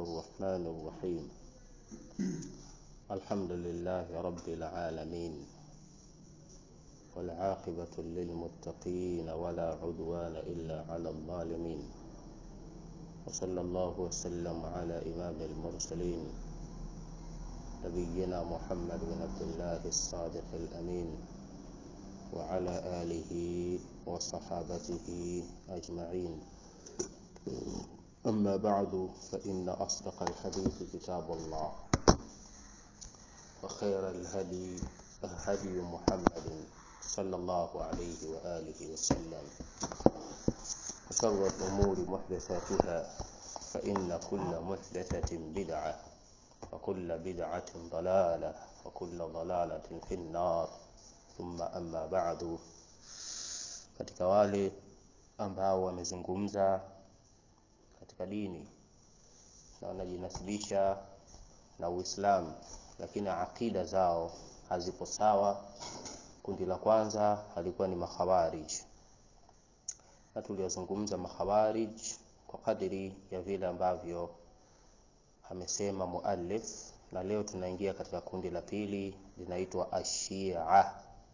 الرحمن الرحيم الحمد لله رب العالمين والعاقبة للمتقين ولا عدوان إلا على الظالمين وصلى الله وسلم على إمام المرسلين نبينا محمد بن عبد الله الصادق الأمين وعلى آله وصحابته أجمعين أما بعد فإن أصدق الحديث كتاب الله وخير الهدي هدي محمد صلى الله عليه وآله وسلم وشر الأمور محدثاتها فإن كل محدثة بدعة وكل بدعة ضلالة وكل ضلالة في النار ثم أما بعد katika wale ambao wamezungumza katika dini na wanajinasibisha na Uislamu lakini akida zao hazipo sawa. Kundi la kwanza halikuwa ni makhawarij, na tuliyozungumza makhawarij kwa kadiri ya vile ambavyo amesema muallif, na leo tunaingia katika kundi la pili linaitwa ashia.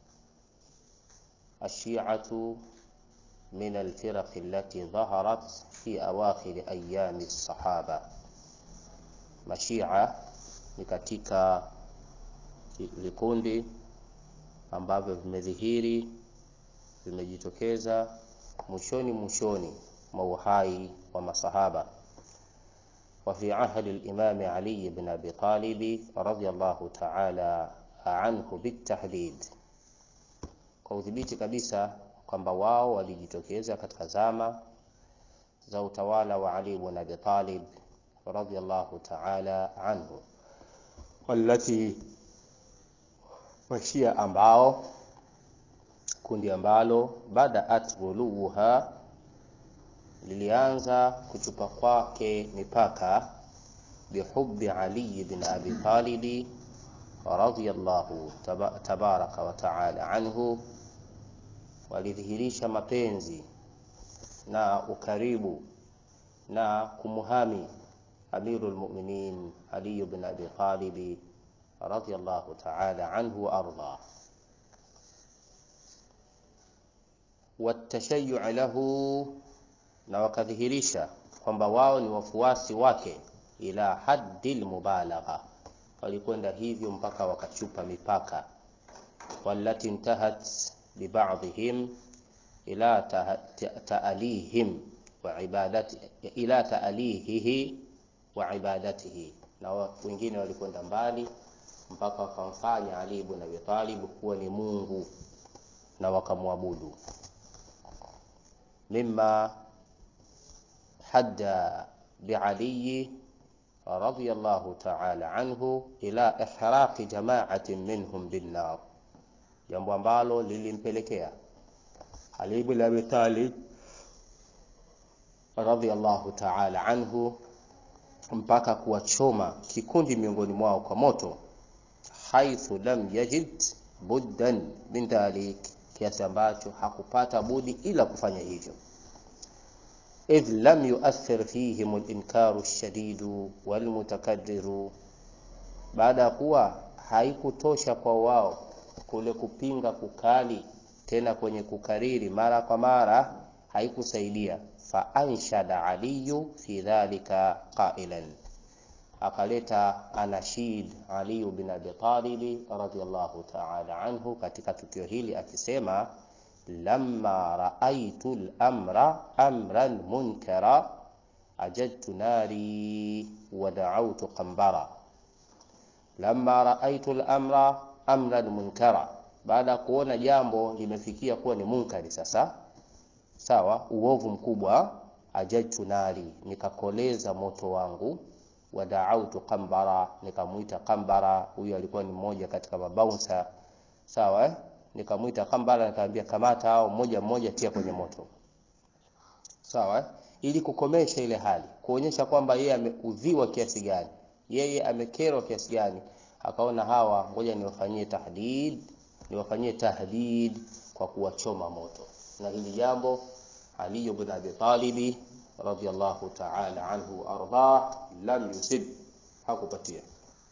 Ashiatu min alfiraq allati dhaharat fi awakhir ayami sahaba. Mashia ni katika vikundi ambavyo vimedhihiri vimejitokeza mwishoni mwishoni mwa uhai wa masahaba wa fi ahdi al-Imam Ali ibn Abi Talib radiyallahu ta'ala anhu bitahdid, kwa udhibiti kabisa kwamba wao walijitokeza katika zama za utawala wa Ali ibn Abi Talib radiyallahu ta'ala anhu walati washia ambao kundi ambalo badaat ghuluha lilianza kuchupa kwake mipaka bihubbi Ali ibn Abi Talib radiyallahu tabaraka wa taala anhu, walidhihirisha mapenzi na ukaribu na kumuhami Amirul Mu'minin Ali ibn Abi Talib radiyallahu ta'ala anhu wa arda watashayyu lahu, na wakadhihirisha kwamba wao ni wafuasi wake, ila haddil mubalagha, walikwenda hivyo mpaka wakachupa mipaka, wallati intahat bibadhihim ila ta'alihim wa ibadati ila ta'alihihi wa ibadatihi, na wengine walikwenda mbali mpaka wakamfanya Ali ibn Abi Talib kuwa ni Mungu na wakamwabudu. Mimma hadda biali radiyallahu ta'ala anhu ila ihraqi jama'atin minhum binnar, jambo ambalo lilimpelekea Ali ibn Abi Talib radiyallahu ta'ala anhu mpaka kuwachoma kikundi miongoni mwao kwa moto haithu lam yajid buddan min dhalik, kiasi ambacho hakupata budi ila kufanya hivyo. Idh lam yuathir fihim al-inkaru ash-shadidu wal mutakaddiru, baada ya kuwa haikutosha kwa wao kule kupinga kukali, tena kwenye kukariri mara kwa mara haikusaidia. Fa anshada aliyu fi dhalika qailan akaleta anashid Ali bin Abi Talib radhiyallahu ta'ala anhu katika tukio hili akisema, lamma raaitu al-amra amran munkara ajadtu nari wa da'awtu qambara. Lamma raaitu al-amra amran munkara, baada ya kuona jambo limefikia kuwa ni munkari sasa, sawa, uovu mkubwa, ajadtu nari, nikakoleza moto wangu wadaautu qambara, nikamwita Qambara. Huyu alikuwa ni mmoja katika mabaunsa sawa, eh? Nikamwita Qambara, nikamwambia kamata hao mmoja mmoja, tia kwenye moto sawa, eh? Ili kukomesha ile hali, kuonyesha kwamba yeye ameudhiwa kiasi gani, yeye amekerwa kiasi gani. Akaona hawa, ngoja niwafanyie tahdid, niwafanyie tahdid kwa kuwachoma moto, na hili jambo Ali ibn Abi Talib radhiyallahu ta'ala anhu ardah lam yusib hakupatia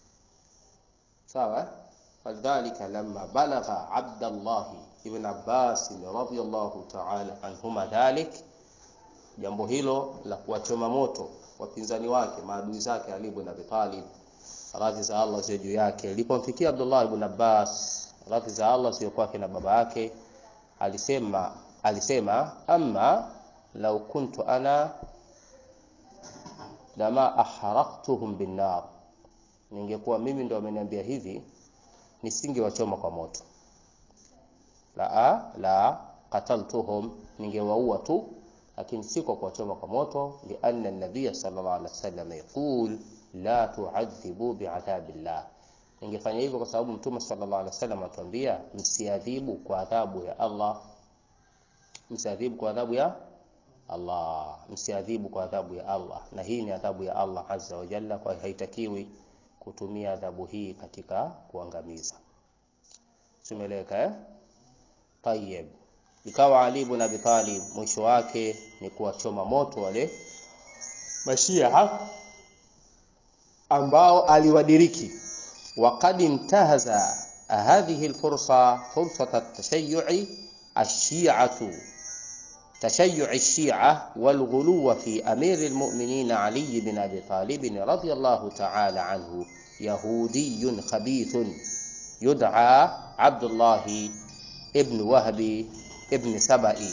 sawa falidhalika lamma balagha Abdullah ibn Abbas radhiyallahu ta'ala anhuma dhalik jambo hilo la kuwachoma moto wapinzani wake maadui zake Ali ibn Abi Talib radhi za Allah ziwe juu yake ilipomfikia Abdullah ibn Abbas radhi za Allah ziwe kwake na baba yake alisema alisema amma law kuntu ana lama aharaqtuhum binnar ningekuwa mimi ndo ameniambia hivi nisingewachoma kwa moto la la qataltuhum ningewaua tu lakini si kwa kuwachoma kwa moto lianna nabiy sallallahu alaihi wasallam yaqul la tu'adhibu bi'adhabillah ningefanya hivyo kwa sababu mtume sallallahu alaihi wasallam atuambia msiadhibu kwa adhabu ya Allah msiadhibu kwa adhabu ya Allah msiadhibu kwa adhabu ya Allah na hii ni adhabu ya Allah azza wa jalla kwa haitakiwi kutumia adhabu hii katika kuangamiza simeleka eh tayeb ikawa Ali ibn Abi Talib mwisho wake ni kuwachoma moto wale mashia ambao aliwadiriki وقد انتهز هذه الفرصة فرصة التشيع الشيعة تشيع الشيعة والغلو في أمير المؤمنين علي بن أبي طالب رضي الله تعالى عنه يهودي خبيث يدعى عبد الله ابن وهب ابن سبئي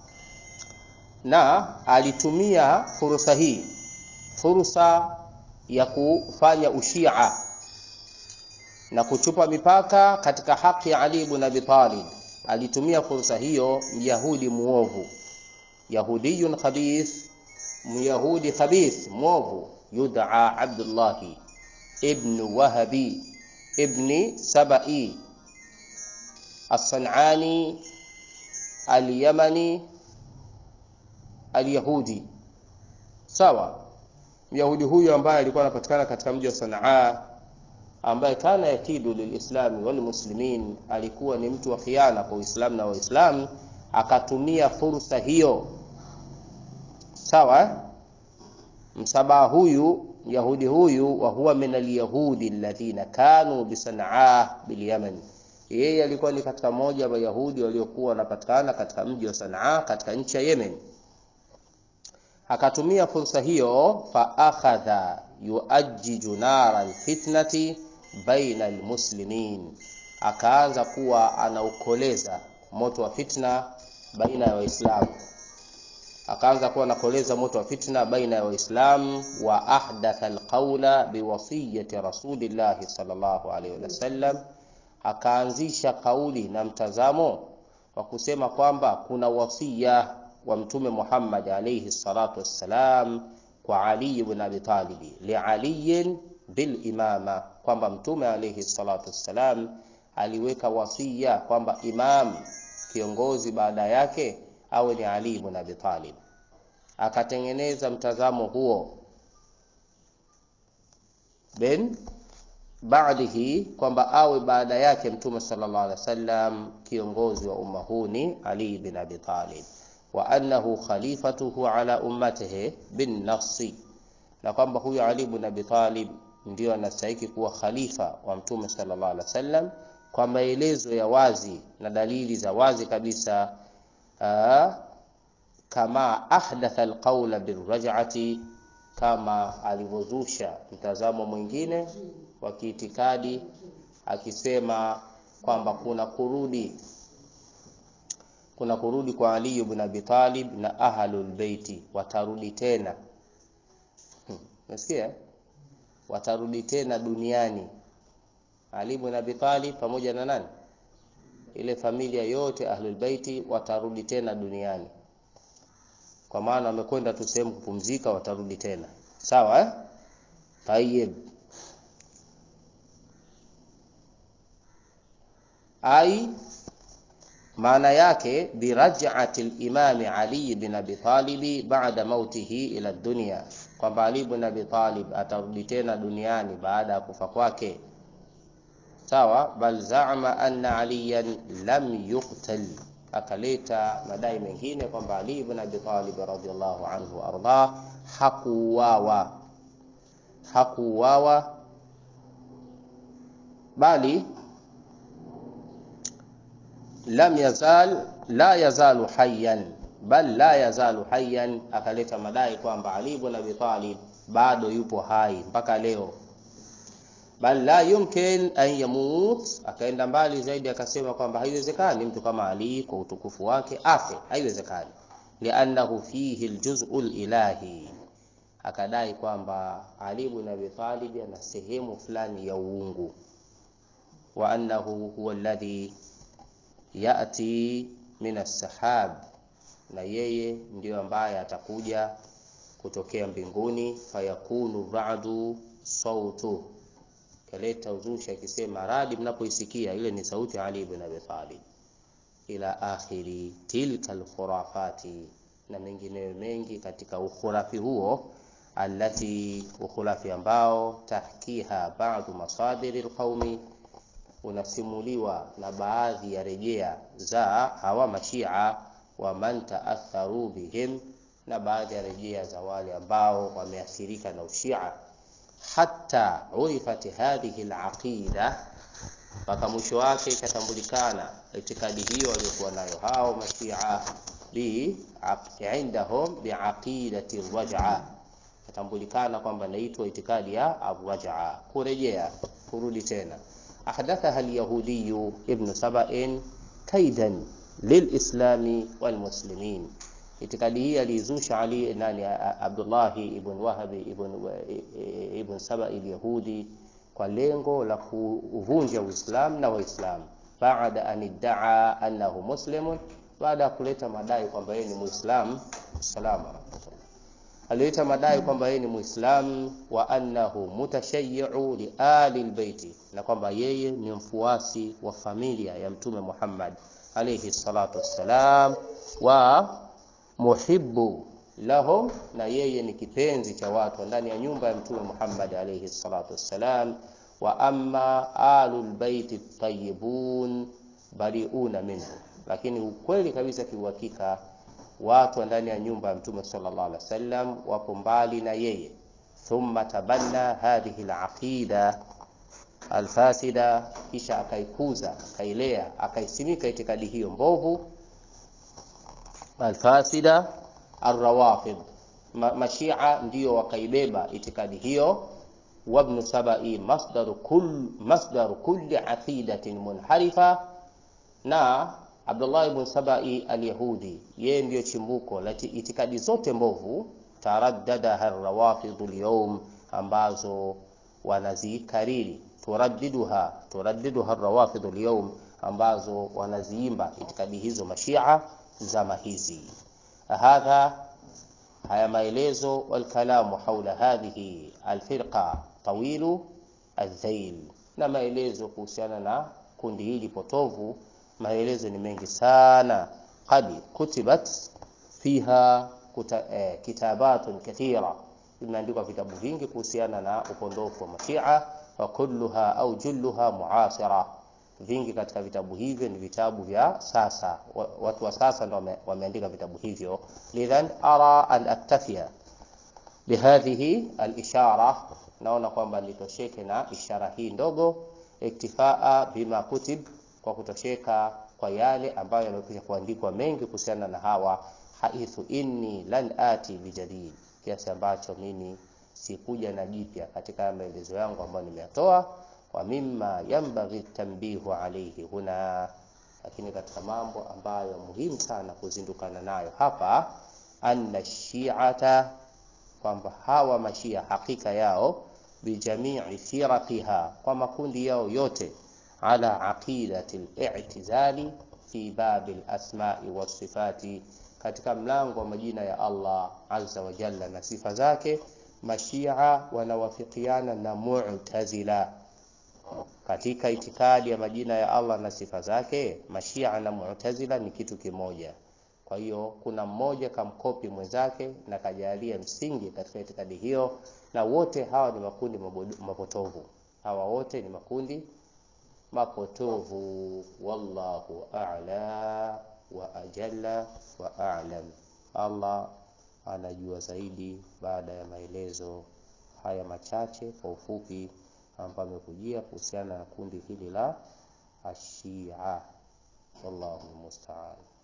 na alitumia fursa hii fursa ya kufanya ushia na kuchupa mipaka katika haki ya Ali ibn Abi Talib alitumia fursa hiyo myahudi muovu yahudiyun khabith myahudi khabith muovu yud'a Abdullah ibn Wahabi ibn Sabai الصنعاني اليمني اليهودي sawa myahudi huyu ambaye alikuwa anapatikana katika mji wa Sanaa ambaye kana yakidu lilislami walmuslimin alikuwa ni mtu wa khiana kwa Uislamu na Waislamu akatumia fursa hiyo sawa msabaha huyu yahudi huyu wa huwa min alyahudi alladhina kanu bisanaa bilyaman yeye alikuwa ni katika moja wa Wayahudi waliokuwa wanapatikana katika mji wa Sanaa katika nchi ya Yemen. Akatumia fursa hiyo fa akhadha yuajjiju nara alfitnati baina almuslimin, akaanza kuwa anaukoleza moto wa fitna baina ya Waislamu, akaanza kuwa anakoleza moto wa fitna baina ya Waislamu. Wa ahdatha alqawla biwasiyati rasulillahi sallallahu alaihi wasallam akaanzisha kauli na mtazamo wa kusema kwamba kuna wasia wa mtume Muhammad alayhi salatu wassalam kwa Ali ibn Abi Talib li Ali bil imama, kwamba mtume alayhi salatu wassalam aliweka wasia kwamba imam kiongozi baada yake awe ni Ali ibn Abi Talib. Akatengeneza mtazamo huo ben baadihi kwamba awe baada yake mtume sallallahu alaihi wasallam kiongozi wa umma huu ni Ali bin Abi Talib wa annahu khalifatuhu ala ummatihi bin nafsi, na kwamba huyu Ali bin Abi Talib ndio anastahili kuwa khalifa wa mtume sallallahu alaihi wasallam kwa maelezo ya wazi na dalili za wazi kabisa. Aa, kama ahdatha alqawla birraj'ati, kama alivyozusha mtazamo mwingine wa kiitikadi akisema kwamba kuna kurudi kuna kurudi kwa Ali ibn Abi Talib na ahlul baiti watarudi tena. Unasikia? Hmm. Watarudi tena duniani. Ali ibn Abi Talib pamoja na nani? Ile familia yote ahlul baiti watarudi tena duniani. Kwa maana wamekwenda tu sehemu kupumzika, watarudi tena. Sawa eh? Tayyib. ai maana yake biraj'ati al-imam Ali bin Abi Talib ba'da mautihi ila dunya, kwamba Ali bin Abi Talib atarudi tena duniani baada ya kufa kwake. Sawa, bal za'ama anna aliyan lam yuqtal, akaleta madai mengine kwamba Ali ibn Abi Talib radhiyallahu anhu arda hakuuawa, hakuuawa bali lam yazal la yazalu hayyan bal la yazalu hayyan, akaleta madai kwamba Ali ibn Abi Talib bado yupo hai mpaka leo bal la yumkin an yamut. Akaenda mbali zaidi akasema kwamba haiwezekani mtu kama Ali kwa utukufu wake afe, haiwezekani. Liannahu fihi aljuz'u ilahi, akadai kwamba Ali ibn Abi Talib ana sehemu fulani ya uungu, wa annahu huwa alladhi yati min as-sahab, na yeye ndiyo ambaye atakuja kutokea mbinguni, fayakunu ra'du sautu kaleta uzushi akisema radi mnapoisikia ile ni sauti ya Ali ibn Abi Talib, ila akhiri tilka alkhurafati, na mengineyo mengi katika ukhurafi huo, allati ukhurafi ambao tahkiha ba'du masadiri alqaumi, unasimuliwa na baadhi ya rejea za hawa mashia wa man taatharu bihim, na baadhi ya rejea za wale ambao wameathirika na ushia hata urifat hadhihi alaqida, mpaka mwisho wake ikatambulikana itikadi hiyo waliokuwa nayo hao mashia bi indahum biaqidati raj'a, ikatambulikana kwamba inaitwa itikadi ya arraj'a, kurejea kurudi tena. Ahdathaha alyahudiyu ibn saba'in kaidan lilislami walmuslimin Itikadi hii aliizusha Ali nani Abdullahi ibn Wahabi ibn, ibn Saba al-Yahudi kwa lengo la kuvunja Uislamu na Waislamu, baada an iddaa annahu muslimun, baada ya kuleta madai kwamba yeye ni Muislamu. Salamu alaykum. Alileta madai kwamba yeye ni Muislamu wa annahu mutashayyi'u li ali albayti, na kwamba yeye ni mfuasi wa familia ya Mtume Muhammad alayhi salatu wassalam wa muhibbu lahum, na yeye ni kipenzi cha watu ndani ya nyumba ya Mtume Muhammad alayhi salatu wassalam. Wa amma alul baiti tayyibun bariuna minhu, lakini ukweli kabisa kiuhakika watu ndani ya nyumba ya Mtume sallallahu alaihi wasallam wapo mbali na yeye. Thumma tabanna hadhihi alaqida alfasida, kisha akaikuza akailea akaisimika itikadi hiyo mbovu alfasida arrawafid, mashia ndiyo wakaibeba itikadi hiyo. Wabnu sabai masdaru kull masdaru kulli aqidatin munharifa, na Abdullah ibn Sabai alyahudi yeye ndiyo chimbuko la itikadi zote mbovu. Taraddadaha arrawafidhu alyawm, ambazo wanazikariri turaddiduha turaddiduha arrawafidhu alyawm, ambazo wanaziimba itikadi hizo mashia zama hizi. Hadha, haya maelezo walkalamu haula hadhihi alfirqa tawilu aldhail, na maelezo kuhusiana na kundi hili potovu, maelezo ni mengi sana. Qad kutibat fiha kuta, eh, kitabatun kathira, imeandikwa vitabu vingi kuhusiana na upondofu wa mashia, wa kulluha au julluha muasira vingi katika vitabu hivyo ni vitabu vya sasa, watu wa sasa ndio wameandika vitabu hivyo. Lidhan ara an aktafia bihadhihi alishara, naona kwamba nitosheke na ishara hii ndogo, iktifaa bima kutib, kwa kutosheka kwa yale ambayo yamekwisha kuandikwa mengi kuhusiana na hawa, haithu inni lan ati bijadid, kiasi ambacho mimi sikuja na jipya katika maelezo yangu ambayo nimeyatoa wa mimma yanbaghi tanbihu alayhi huna, lakini katika mambo ambayo muhimu sana kuzindukana nayo hapa, anna shi'ata, kwamba hawa mashia hakika yao bijamii firaqiha, kwa makundi yao yote, ala aqidati al-i'tizali fi babi al-asma'i was-sifati, katika mlango wa majina ya Allah azza wa jalla na sifa zake, mashia wanawafikiana na mu'tazila katika itikadi ya majina ya Allah na sifa zake, mashia na mu'tazila ni kitu kimoja. Kwa hiyo kuna mmoja kamkopi mwenzake na kajalia msingi katika itikadi hiyo, na wote hawa ni makundi mapotovu. Hawa wote ni makundi mapotovu. Wallahu a'la wa ajalla wa a'lam. Allah anajua zaidi baada ya maelezo haya machache kwa ufupi ambayo amekujia kuhusiana na kundi hili la Ashia. Wallahu musta'an.